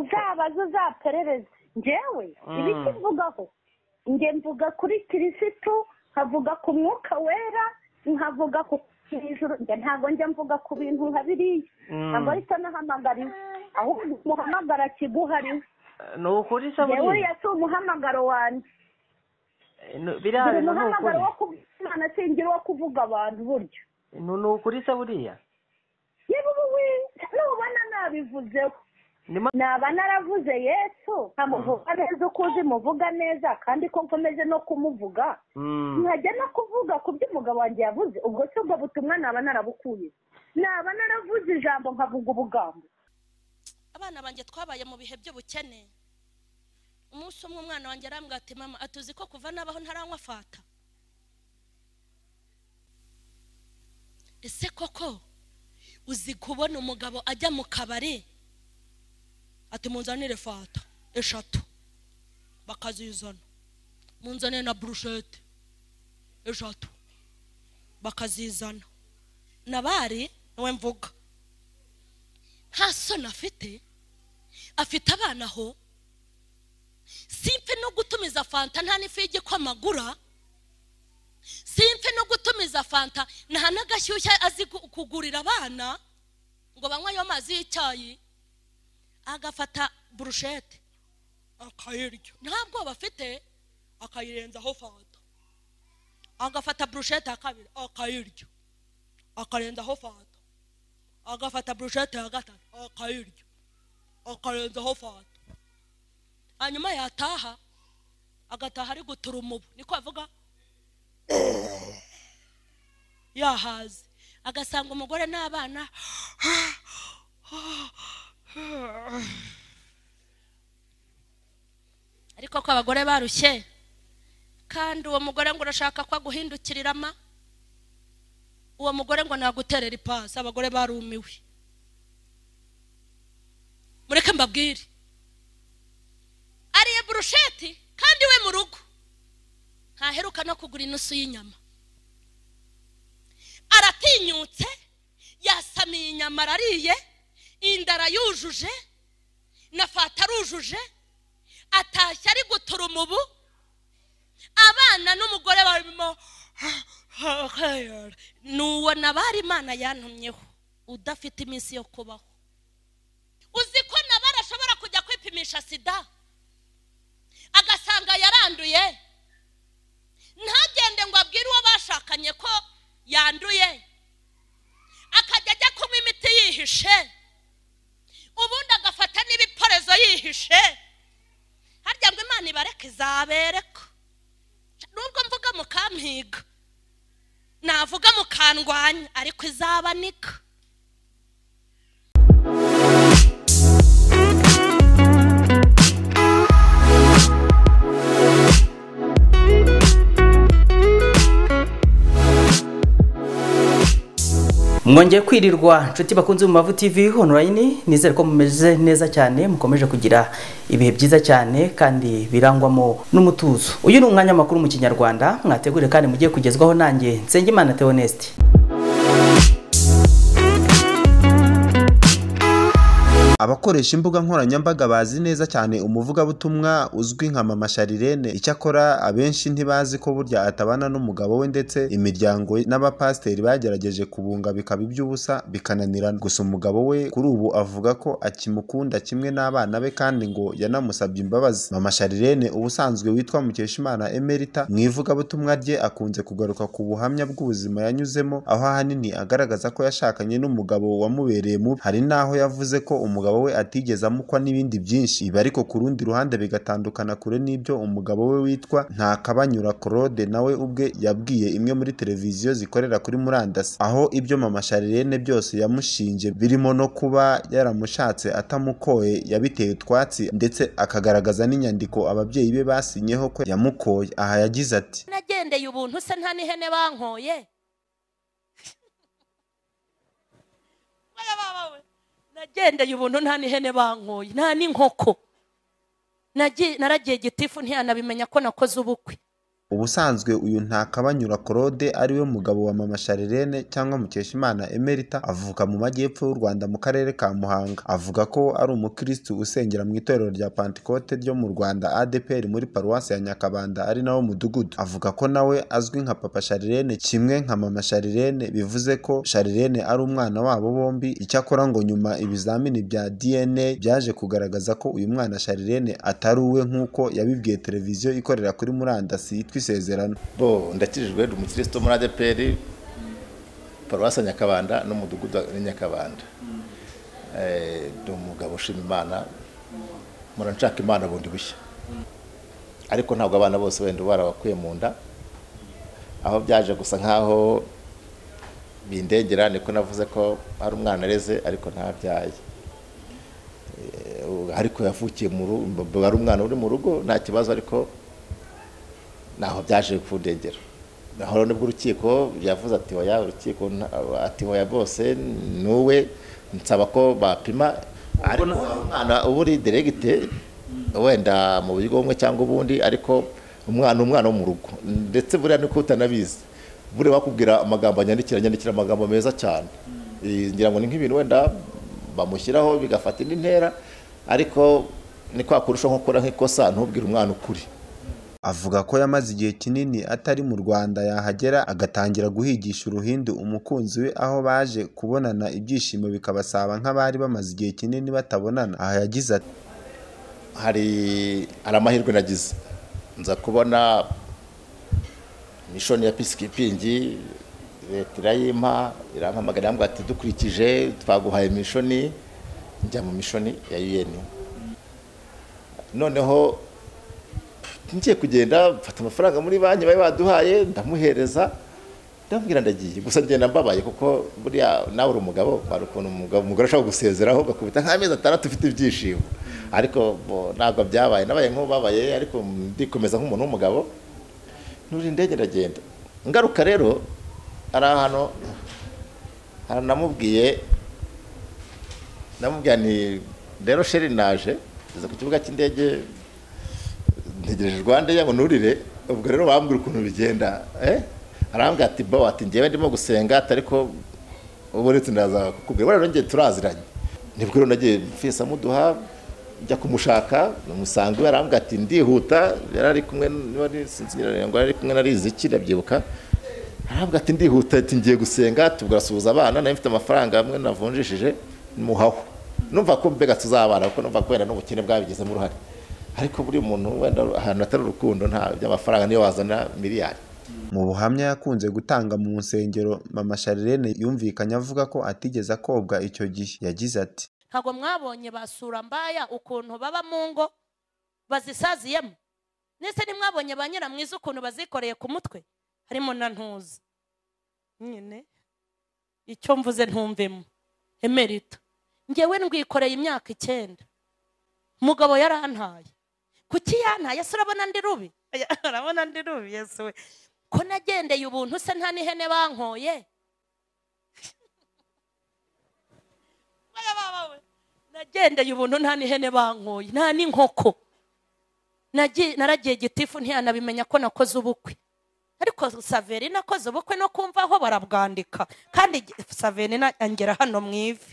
uzabaza uzaperereze ngewe ibi mvugaho nge mvuga kuri kirisitu nkavuga ku mwuka wera nkavuga ku ijuru nge ntabwo njya mvuga ku bintu nka biriya ntabwo ahita nahamagariwe ahubwo umuhamagara kiguhariwe ni ukuri saburi ngewe si umuhamagaro wanjye biriya buri bintu ni muhamagaro ukuri wo kuvuga imana singira uwo kuvuga abantu buryo Nu- ni ukuri saburiya yewe ubu we nubona nabivuzeho Nima- naba naravuze yesu nkamuvuga neza uko uzi muvuga neza kandi ko nkomeje no kumuvuga Mm. nkajya no kuvuga ku byo umugabo wanjye yavuze ubwo se ubwo butumwa naba narabukuye naba naravuze ijambo nkavuga ubugambo abana banjye twabaye mu bihe by'ubukene umunsi umwe umwana wanjye arambwira ati mama atuzi ko kuva nabaho ntaranywa fata ese koko uzi kubona umugabo ajya mu kabari ati munzanire fata eshatu bakazizana munzanire na burushete eshatu bakazizana nabari niwe mvuga nta soni afite afite abana aho simpe no gutumiza fanta nta n'ifu y'igikoma agura simpe no gutumiza fanta nta n'agashyushya azi gu- kugurira abana ngo banywe ayo mazi y'icyayi agafata burushete akayirya nta bwoba afite akayirenzaho fanta agafata burushete ya kabiri akayirya akarenzaho fanta agafata burushete ya gatatu akayirya akarenzaho fanta hanyuma yataha agataha ari gutura umubu niko avuga yahaze agasanga umugore n'abana ariko ko abagore barushye kandi uwo mugore ngo urashaka ko aguhindukirirama uwo mugore ngo naguterera ipasi abagore barumiwe mureke mbabwire ariye burusheti kandi we mu rugo ntaheruka no kugura inusu y'inyama aratinyutse yasamiye inyama arariye inda arayujuje na fata arujuje atashye ari gutura umubu abana n'umugore barimo ni uwo nabari imana yantumyeho udafite iminsi yo kubaho uzi ko nabari ashobora kujya kwipimisha sida agasanga yaranduye ntagende ngo abwire uwo bashakanye ko yanduye akajya ajya kunywa imiti yihishe ubundi agafata n'ibiporezo yihishe harya ngo imana ibareke izabereka nubwo mvuga mukampiga navuga mukandwanya ariko izabanika mwongeye kwirirwa inshuti bakunze mu mavu tv online nizere ko mumeze neza cyane mukomeje kugira ibihe byiza cyane kandi birangwamo n'umutuzo uyu ni umwanya makuru mu kinyarwanda mwategure kandi mugiye kugezwaho nanjye nsengimana theoneste abakoresha imbuga nkoranyambaga bazi neza cyane umuvugabutumwa uzwi nka mama sharirene icyakora abenshi ntibazi ko burya atabana n'umugabo we ndetse imiryango n'abapasiteri bagerageje kubunga bikaba iby'ubusa bikananirana gusa umugabo we kuri ubu avuga ko akimukunda kimwe n'abana be kandi ngo yanamusabye imbabazi mama sharirene ubusanzwe witwa mukeshimana emerita mu ivugabutumwa rye akunze kugaruka ku buhamya bw'ubuzima yanyuzemo aho ahanini agaragaza ko yashakanye n'umugabo wamubereye mubi hari n'aho yavuze ko umugabo we atigeze amukwa n'ibindi byinshi ibi ariko ku rundi ruhande bigatandukana kure n'ibyo umugabo we witwa ntakabanyura claude nawe ubwe yabwiye imwe muri televiziyo zikorera kuri murandasi aho ibyo mama sharirene byose yamushinje birimo no kuba yaramushatse atamukoye yabiteye utwatsi ndetse akagaragaza n'inyandiko ababyeyi be basinyeho ko yamukoye aha yagize ati nagendeye ubuntu se nta n'ihene bankoye Oya baba we, nagendeye ubuntu nta n'ihene bankoye nta n'inkoko Nagiye- naragiye gitifu ntiyanabimenya ko nakoze ubukwe ubusanzwe uyu ntakabanyura claude ariwe mugabo wa mama sharirene cyangwa mukeshimana emerita avuka mu majyepfo y'u rwanda mu karere ka muhanga avuga ko ari umukirisitu usengera mu itorero rya pantekote ryo mu rwanda adpr muri paruwasi ya nyakabanda ari nawo mudugudu avuga ko nawe azwi nka papa sharirene kimwe nka mama sharirene bivuze ko sharirene ari umwana wabo bombi icyakora ngo nyuma ibizamini bya dna byaje kugaragaza ko uyu mwana sharirene atari uwe nk'uko yabibwiye televiziyo ikorera kuri murandasi yitwa isezerano bo ndakirijwe ndi umukirisitu muri adeperi paruwasi ya nyakabanda n'umudugudu wa nyakabanda Eh, ndi umugabo ushima imana mpora nshaka imana bundi bushya ariko ntabwo abana bose wenda uba warabakuye mu nda aho byaje gusa nkaho bindengera niko navuze ko hari umwana areze ariko ntabyaye Eh, ubu- ariko yavukiye mu rugo ari umwana uri mu rugo nta kibazo ariko naho byaje kundengera naho nibwo urukiko yavuze ati oya urukiko nta- ati oya bose ni uwe nsaba ko bapima ariko umwana uba uri deregite wenda mu buryo bumwe cyangwa ubundi ariko umwana umwana wo mu rugo ndetse buriya niko utanabizi buriya bakubwira amagambo anyandikira anyandikira amagambo meza cyane Eh, ngira ngo ni nk'ibintu wenda bamushyiraho bigafata indi ntera ariko ni kwa kurushaho nko gukora nk'ikosa ntubwire umwana ukuri avuga ko yamaze igihe kinini atari mu rwanda yahagera agatangira guhigisha uruhindu umukunzi we aho baje kubonana ibyishimo bikabasaba nk'abari bamaze igihe kinini batabonana aha yagize ati hari hari amahirwe nagize nza kubona mishoni ya pisikipingi leta irayimpa irampamagara irambwira ati dukurikije twaguhaye mishoni njya mu mishoni ya un noneho ngiye kugenda mfata amafaranga muri banki bari baduhaye ndamuhereza ndamubwira ndagiye gusa ngenda mbabaye kuko buriya nawe uri umugabo hari ukuntu umugabo umugore ashobora gusezeraho ugakubita nk'amezi atandatu ufite ibyishimo ariko bo, ntabwo byabaye nabaye nk'ubabaye ariko ndikomeza nk'umuntu w'umugabo nuri indege ndagenda ngaruka rero hari ahantu haranamubwiye namubwira ni rero sheri naje ngeze ku kibuga cy'indege ntegereje rwanda ngo nurire ubwo rero bambwira ukuntu bigenda eh arambwira ati bo ati ngewe ndimo gusenga atari ko ubonetse ndaza kukubwira rero ngiye turaziranye nibwo rero nagiye mfisa muduha njya kumushaka namusanga iwe arambwira ati ndihuta yari ari kumwe niba ari- sinzi nyirarume ngo yari ari kumwe na riziki ndabyibuka arambwira ati ndihuta ati ngiye gusenga tugasuhuza abana nari mfite amafaranga amwe navunjishije muhaho numva ko mbega tuzabana kuko numva kubera n'ubukene bwabigizemo uruhare ariko buri muntu wenda ahantu hatari urukundo nta by'amafaranga niyo wazana miliyari mu buhamya yakunze gutanga mu nsengero mama sharirene yumvikanye avuga ko atigeze akobwa icyo gihe yagize ati ntabwo mwabonye basura mbaya ukuntu baba mu ngo bazisaziyemo ndetse ntimwabonye ba nyiramwiza ukuntu bazikoreye ku mutwe harimo na ntuza nyine icyo mvuze ntumvemo emerita ngewe ndwikoreye imyaka icyenda umugabo yarantaye kuki yantaye ese urabona ndi rubi Oya, urabona ndi rubi yesu we ko nagendeye ubuntu se nta n'ihene bankoye Oya, baba we. nagendeye ubuntu nta n'ihene bankoye nta n'inkoko Nagi- naragiye gitifu ntiyanabimenya ko nakoze ubukwe ariko saverina akoze ubukwe no kumva aho barabwandika kandi saverina angera hano mu ivi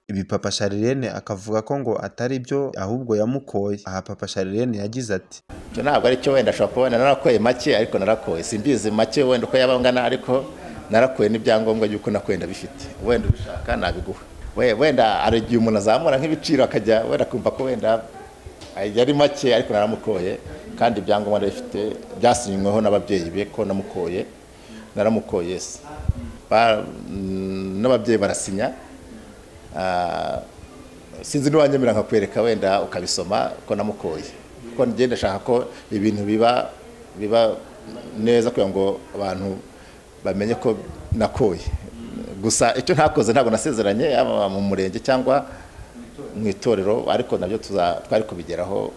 ibi papa sharirene akavuga ko ngo atari byo ahubwo yamukoye aha papa sharirene yagize ati icyo ntabwo ari cyo wenda ashobora kuba wenda narakoye make ariko narakoye simbizi make wenda uko yaba angana ariko narakoye n'ibyangombwa by'uko nakoye ndabifite wenda ubishaka nabiguha We- wenda hari igihe umuntu azamura nk'ibiciro akajya wenda kumva ko wenda yari make ariko naramukoye kandi ibyangombwa ndabifite byasinyweho n'ababyeyi be ko namukoye naramukoye se Ba- mm, n'ababyeyi barasinya Ah, sinzi niwanyemera nkakwereka wenda ukabisoma ko namukoye kuko njye ndashaka ko ibintu biba biba neza kugira ngo abantu bamenye ko nakoye gusa icyo ntakoze ntabwo nasezeranye yaba mu murenge cyangwa mu itorero ariko nabyo tuza- twari kubigeraho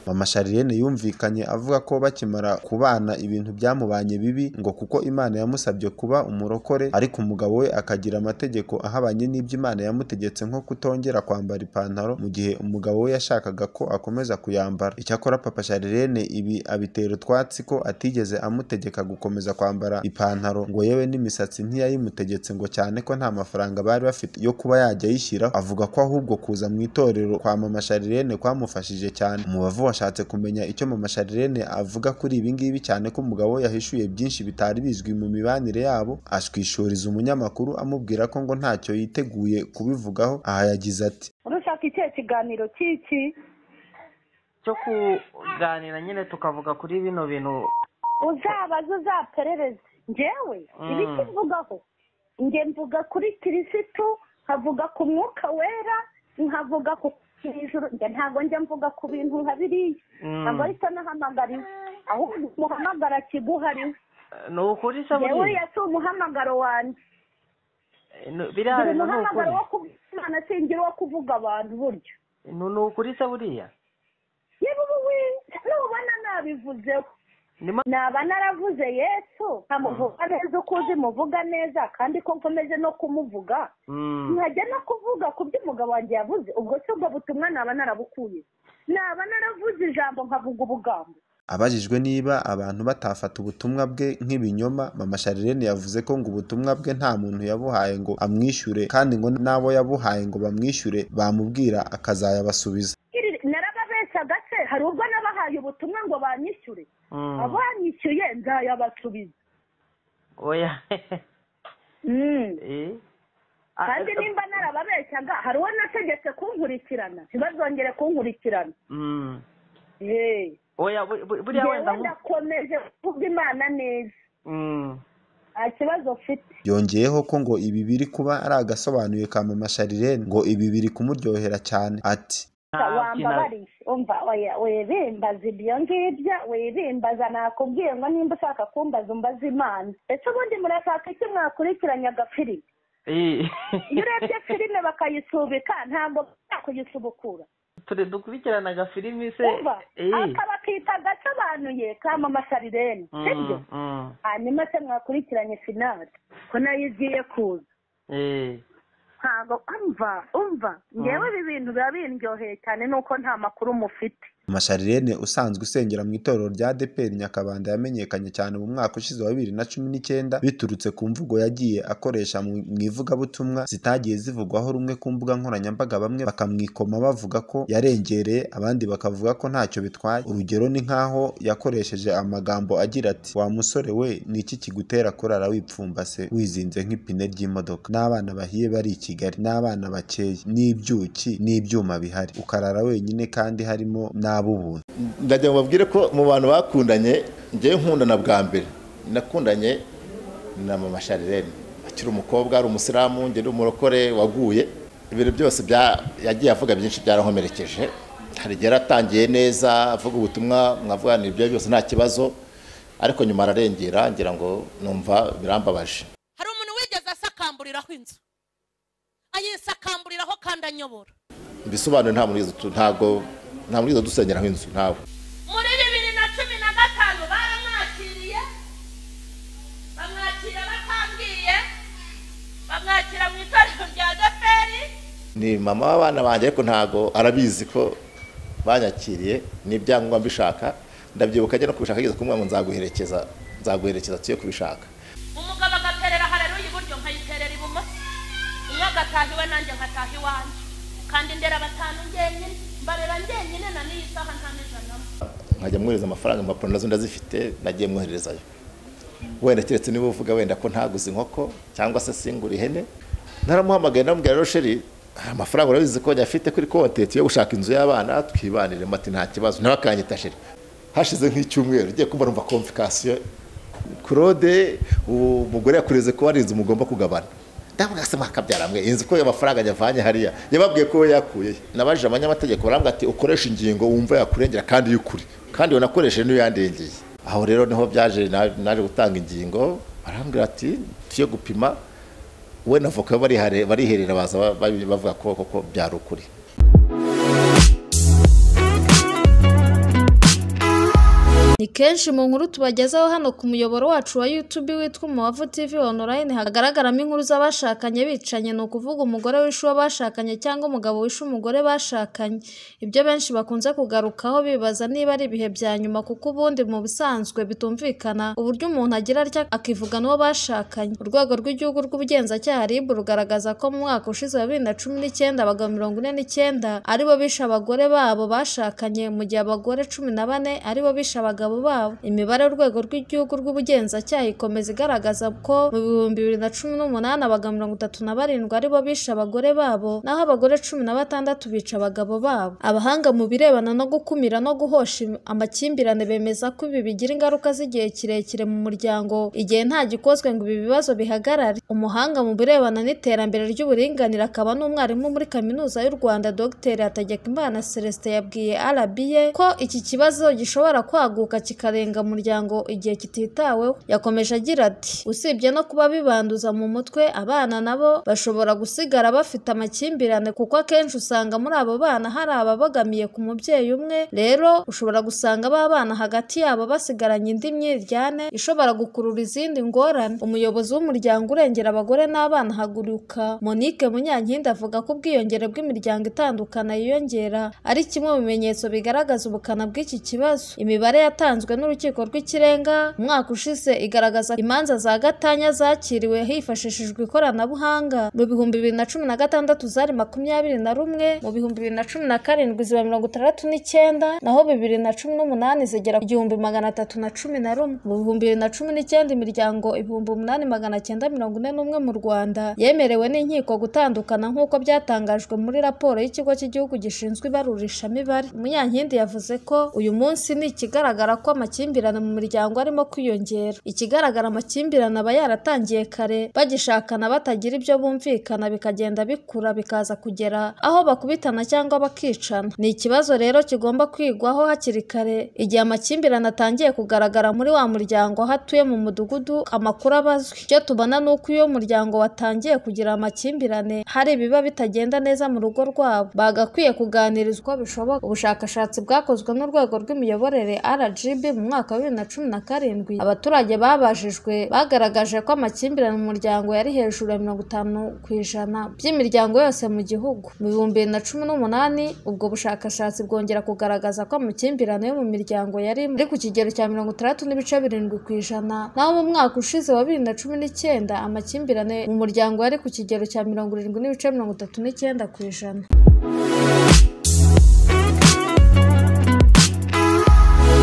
mama sharirene yumvikanye avuga ko bakimara kubana ibintu byamubanye bibi ngo kuko imana yamusabye kuba umurokore ariko umugabo we akagira amategeko ahabanye n'ibyo imana yamutegetse nko kutongera kwambara ipantaro mu gihe umugabo we yashakaga ko akomeza kuyambara icyakora papa sharirene ibi abitera utwatsi ko atigeze amutegeka gukomeza kwambara ipantaro ngo yewe n'imisatsi ntiyayimutegetse ngo cyane ko nta mafaranga bari bafite yo kuba yajya ayishyira avuga ko ahubwo kuza mu itorero kwa mama sharirene kwamufashije cyane umubavu washatse kumenya icyo mama sharirene avuga kuri ibi ngibi cyane ko umugabo we yahishuye byinshi bitari bizwi mu mibanire yabo ashwishuriza umunyamakuru amubwira ko ngo ntacyo yiteguye kubivugaho aha yagize ati urushaka ikihe kiganiro cy'iki cyo kuganira nyine tukavuga kuri bino bintu uzabaze uzaperereze njyewe Mm. ibiki mvugaho njye mvuga kuri kirisitu nkavuga ku mwuka wera nkavuga ku ijuru njye ntabwo njya mvuga ku bintu nka biriya Mm. ntabwo aricyo nahamagariwe ahubwo umuhamagara kiguhariwe ni ukuri se yewe buriya yasi umuhamagaro wanjye Eh, no- biriya dore bintu ni umuhamagaro ukuri wo kuvuga imana singira uwo kuvuga abantu buryo Ni- ni ukuri se buriya yewe ubu we nubona nabivuzeho ni ma- naba naravuze yesu nkamuvuga neza uko uzi muvuga neza kandi ko nkomeje no kumuvuga Mm. nkajya no kuvuga ku byo umugabo wanjye yavuze ubwo si ubwo butumwa naba narabukuye naba naravuze ijambo nkavuga ubugambo Abajijwe niba abantu batafata ubutumwa bwe nk'ibinyoma mama Sharirene yavuze ko ngo ubutumwa bwe nta muntu yabuhaye ngo amwishyure kandi ngo n'abo yabuhaye ngo bamwishyure bamubwira akazayabasubiza Iri- narababeshyaga se hari ubwo nabahaye ubutumwa ngo banyishyure Mm. abanyishyuye nzayabasubiza oya Mm. Eh. Ah, kandi eh, nimba narababeshyaga hari uwo nategetse kunkurikirana ntibazongere kunkurikirana Mm. Hey. oya bu- bu- buriya wenda njyewe nku- ndakomeje kuvuga imana neza Mm. nta kibazo mfite yongeyeho ko ngo ibi biri kuba ari agasobanuye ka mama Sharirene ngo ibi biri kumuryohera cyane ati Nta kina- wambabariye umva oya wibimbaza ibyo ngibyo wibimbaza nakubwiye ngo nimba ushaka kumbaza umbaze imana ese ubundi murashaka iki mwakurikiranye agafirime Eh. iyo urebye filime bakayisubika ntabwo bakuyisubukura turi dukurikirana agafilimi se umva Eh. akabakita gasobanuye kamamasarirene Mm, sibyo mm. hanyuma se mwakurikiranye finale ko nayo igiye kuza Eh. ntabwo umva umva ngewe ibi bintu biba bindyoheye cyane nuko nta makuru mufite Masharirene usanzwe usengera mu itorero rya ADEPR Nyakabanda yamenyekanye cyane mu mwaka ushize wa bibiri na cumi n'icyenda biturutse ku mvugo yagiye akoresha mu mu ivugabutumwa zitagiye zivugwaho rumwe ku mbuga nkoranyambaga bamwe bakamwikoma bavuga ko yarengereye abandi bakavuga ko ntacyo bitwaye urugero ni nk'aho yakoresheje amagambo agira ati wa musore we ni iki kigutera kurara wipfumbase wizinze nk'ipine ry'imodoka n'abana bahiye bari i Kigali n'abana bakeye n'ibyuki n'ibyuma bihari ukarara wenyine kandi harimo n'ab'ubuntu ndagira ngo babwire ko mu bantu bakundanye ngewe nkundana bwa mbere nakundanye na mama sharirene akiri umukobwa ari umusilamu ngeri umurokore waguye ibintu byose bya- yagiye avuga byinshi byarankomerekeje hari igihe yaratangiye neza avuga ubutumwa mwavugana ibyo byose nta kibazo ariko nyuma ararengera ngira ngo numva birambabaje hari umuntu wigeze asakamburiraho inzu ayisakamburiraho kandi anyobora bisobanuye nta muntu wigeze utu- ntabwo nta muntu wigeze dusengeraho inzu ntawe muri bibiri na cumi na gatanu baramwakiriye bamwakira batambwiye bamwakira mu itorero rya deperi ni mama w'abana banjye ariko ntago arabizi ko banyakiriye n'ibyangombwa mbishaka ndabyibuka ajya no kubishaka ageze kumwe ngo nzaguherekeza nzaguherekeza tuye kubishaka umugabo agaterera hareruya iburyo nkayiterera ibumoso umwe agataha iwe nanjye nkataha iwanjye kandi ndera batanu njyenyine mbarera njyenyine na n'iyi saha nta n'ijanamo nkajya mwohereza amafaranga impapuro nazo ndazifite nagiye mwohererezayo wenda keretse niba uvuga wenda ko ntaguze inkoko cyangwa se singura ihene naramuhamagaye ndamubwira rosheri hari amafaranga urabizi ko afite kuri konti tuye gushaka inzu y'abana twibanire mati nta kibazo nawe akanyita sheri hashize nk'icyumweru ugiye kumva numva komvikasiyo claude uwo mugore yakureze ko hari inzu mugomba kugabana ndabona se mwakabyara mwe inzu ko amafaranga yavanye hariya yababwiye ko we yakuye nabajije abanyamategeko barambwira ati ukoresha ingingo wumva yakurengera kandi y'ukuri kandi wanakoresheje n'iyo yandengeye aho rero niho byaje na- naje gutanga ingingo barambwira ati tuye gupima we na voka barihare- bariherera baza ba- ba- bavuga ko koko byari ukuri ni kenshi mu nkuru tubagezaho hano ku muyoboro wacu wa YouTube witwa Umuwavu TV online hagaragaramo inkuru z'abashakanye bicanye ni ukuvuga umugore wishe uwo bashakanye cyangwa umugabo wishe umugore bashakanye ibyo benshi bakunze kugarukaho bibaza niba ari ibihe bya nyuma kuko ubundi mu bisanzwe bitumvikana uburyo umuntu agira atya akivuga n'uwo bashakanye urwego rw'igihugu rw'ubugenzacyaha RIB rugaragaza ko mu mwaka ushize wa bibiri na cumi n'icyenda abagabo mirongo ine n'icyenda aribo bishe abagore babo bashakanye mu gihe abagore cumi na bane aribo bishe abagabo babo imibare urwego rw'igihugu rw'ubugenzacyaha ikomeza igaragaza ko mu bihumbi bibiri na cumi n'umunani abagabo mirongo itatu na barindwi aribo bishe abagore babo naho abagore cumi na batandatu bica abagabo babo abahanga mu birebana no gukumira no guhosha im- amakimbirane bemeza ko ibi bigira ingaruka z'igihe kirekire mu muryango igihe nta gikozwe ngo ibi bibazo bihagarare umuhanga mu birebana n'iterambere ry'uburinganire akaba n'umwarimu muri kaminuza y'u rwanda dr hategekimana celestin yabwiye rba ko iki kibazo gishobora kwaguka kikarenga umuryango igihe kititaweho yakomeje agira ati usibye no kuba bibanduza mu mutwe abana nabo bashobora gusigara bafite amakimbirane kuko akenshi usanga muri abo bana hari ababogamiye ku mubyeyi umwe rero ushobora gusanga ba bana hagati yabo basigaranye indi myiryane ishobora gukurura izindi ngorane umuyobozi w'umuryango urengera abagore n'abana haguruka monique munyankindi avuga ko ubwiyongere bw'imiryango itandukana yiyongera ari kimwe mu bimenyetso bigaragaza ubukana bw'iki kibazo imibare yatanzwe n'urukiko rw'ikirenga umwaka ushize igaragaza imanza za gatanya zakiriwe hifashishijwe ikoranabuhanga mu bihumbi bibiri na cumi na gatandatu zari makumyabiri na rumwe mu bihumbi bibiri na cumi na karindwi ziba mirongo itandatu n'icyenda naho bibiri na cumi n'umunani zigera ku gihumbi magana atatu na cumi na rumwe mu bihumbi bibiri na cumi n'icyenda imiryango ibihumbi umunani magana cyenda mirongo ine n'umwe mu rwanda yemerewe n'inkiko gutandukana nk'uko byatangajwe muri raporo y'ikigo cy'igihugu gishinzwe ibarurishamibare munyankindi yavuze ko uyu munsi ni ikigaragara ko amakimbirane mu miryango arimo kwiyongera ikigaragara amakimbirane aba yaratangiye kare bagishakana batagira ibyo bumvikana bikagenda bikura bikaza kugera aho bakubitana cyangwa bakicana ni ikibazo rero kigomba kwigwaho hakiri kare igihe amakimbirane atangiye kugaragara muri wa muryango aho atuye mu mudugudu amakuru aba azwi icyo tubona ni uko iyo muryango watangiye kugira amakimbirane hari ibiba bitagenda neza mu rugo rwabo bagakwiye kuganirizwa uko bishoboka ubushakashatsi bwakozwe n'urwego rw'imiyoborere RGB mu mwaka wa bibiri na cumi na karindwi abaturage babajijwe bagaragaje ko amakimbirane mu muryango yari hejuru ya mirongo itanu ku ijana by'imiryango yose mu gihugu mu bihumbi bibiri na cumi n'umunani ubwo bushakashatsi bwongera kugaragaza ko amakimbirane yo mu miryango yari ari ku kigero cya mirongo itandatu n'ibice birindwi ku ijana naho mu mwaka ushize wa bibiri na cumi n'icyenda amakimbirane mu muryango yari ku kigero cya mirongo irindwi n'ibice mirongo itatu n'icyenda ku ijana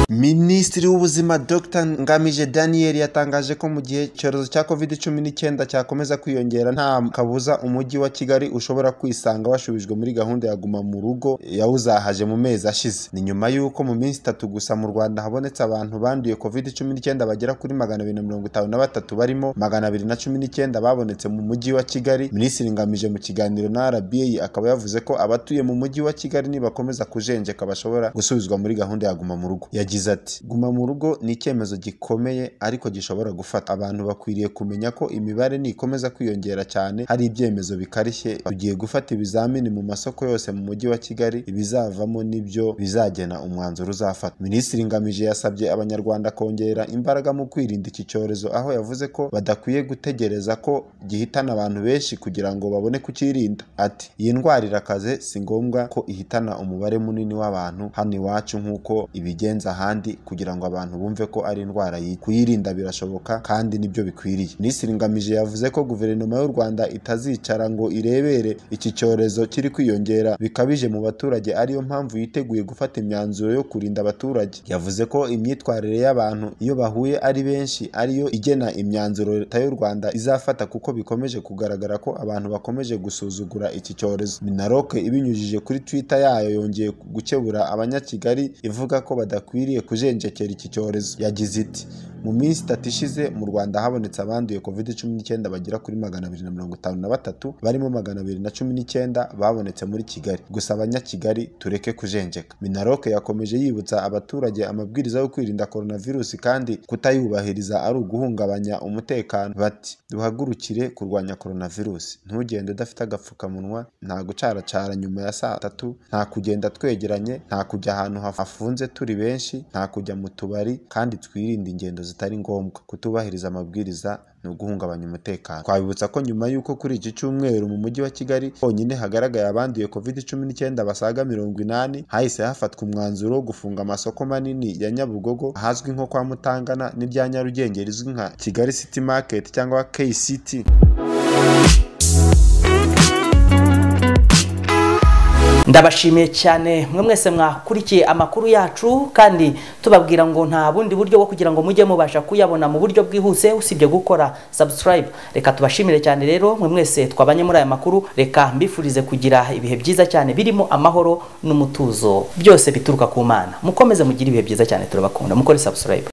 minisitiri w'ubuzima dr ngamije daniel yatangaje ko mu gihe icyorezo cya covid cumi n'icyenda cyakomeza kwiyongera nta kabuza umujyi wa kigali ushobora kwisanga washubijwe muri gahunda ya guma mu rugo yawuzahaje mu mezi ashize ni nyuma y'uko mu minsi itatu gusa mu rwanda habonetse abantu banduye covid cumi n'icyenda bagera kuri magana abiri na mirongo itanu na batatu barimo magana abiri na cumi n'icyenda babonetse mu mujyi wa kigali minisitiri ngamije mu kiganiro na rba akaba yavuze ko abatuye mu mujyi wa kigali nibakomeza kujenjeka bashobora gusubizwa muri gahunda ya guma mu rugo yagize ati guma mu rugo ni icyemezo gikomeye ariko gishobora gufata abantu bakwiriye kumenya ko imibare nikomeza kwiyongera cyane hari ibyemezo bikarishye tugiye gufata ibizamini mu masoko yose mu mujyi wa kigali ibizavamo nibyo bizagena umwanzuro uzafata minisitiri ngamije yasabye abanyarwanda kongera imbaraga mu kwirinda iki cyorezo aho yavuze ko badakwiye gutegereza ko gihitana abantu benshi kugira ngo babone kukirinda ati iyi ndwara irakaze si ngombwa ko ihitana umubare munini w'abantu hano iwacu nk'uko ibigenza ahandi kugira ngo abantu bumve ko ari indwara yica kuyirinda birashoboka kandi nibyo bikwiriye minisitiri ngamije yavuze ko guverinoma y'u rwanda itazicara ngo irebere iki cyorezo kiri kwiyongera bikabije mu baturage ariyo mpamvu yiteguye gufata imyanzuro yo kurinda abaturage yavuze ko imyitwarire y'abantu iyo bahuye ari benshi ariyo igena imyanzuro leta y'u rwanda izafata kuko bikomeje kugaragara ko abantu bakomeje gusuzugura iki cyorezo minaroke ibinyujije kuri twitter yayo yongeye gukebura abanyakigali ivuga ko badakwiriye kujenjekera iki cyorezo yagize iti mu minsi itatu ishize mu rwanda habonetse abanduye covid cumi n'icyenda bagera kuri magana abiri na mirongo itanu na batatu barimo magana abiri na cumi n'icyenda babonetse muri kigali gusa abanyakigali tureke kujenjeka minaroke yakomeje yibutsa abaturage amabwiriza yo kwirinda coronavirusi kandi kutayubahiriza ari uguhungabanya umutekano bati duhagurukire kurwanya coronavirusi ntugende udafite agapfukamunwa nta gucaracara nyuma ya saa tatu nta kugenda twegeranye nta kujya ahantu haf- hafunze turi benshi nta kujya mu tubari kandi twirinde ingendo zitari ngombwa kutubahiriza amabwiriza ni uguhungabanya umutekano twabibutsa ko nyuma y'uko kuri iki cyumweru mu mujyi wa kigali honyine hagaragaye abanduye covid cumi n'icyenda basaga mirongo inani hahise hafatwa umwanzuro wo gufunga amasoko manini ya nyabugogo ahazwi nko kwa mutangana n'irya nyarugenge rizwi nka kigali city market cyangwa kct ndabashimiye cyane mwe mwese mwakurikiye amakuru yacu kandi tubabwira ngo nta bundi buryo bwo kugira ngo mujye mubasha kuyabona mu buryo bwihuse usibye gukora subscribe reka tubashimire cyane rero mwe mwese twabanye muri aya makuru reka mbifurize kugira ibihe byiza cyane birimo amahoro n'umutuzo byose bituruka ku mana mukomeze mugire ibihe byiza cyane turabakunda mukore subscribe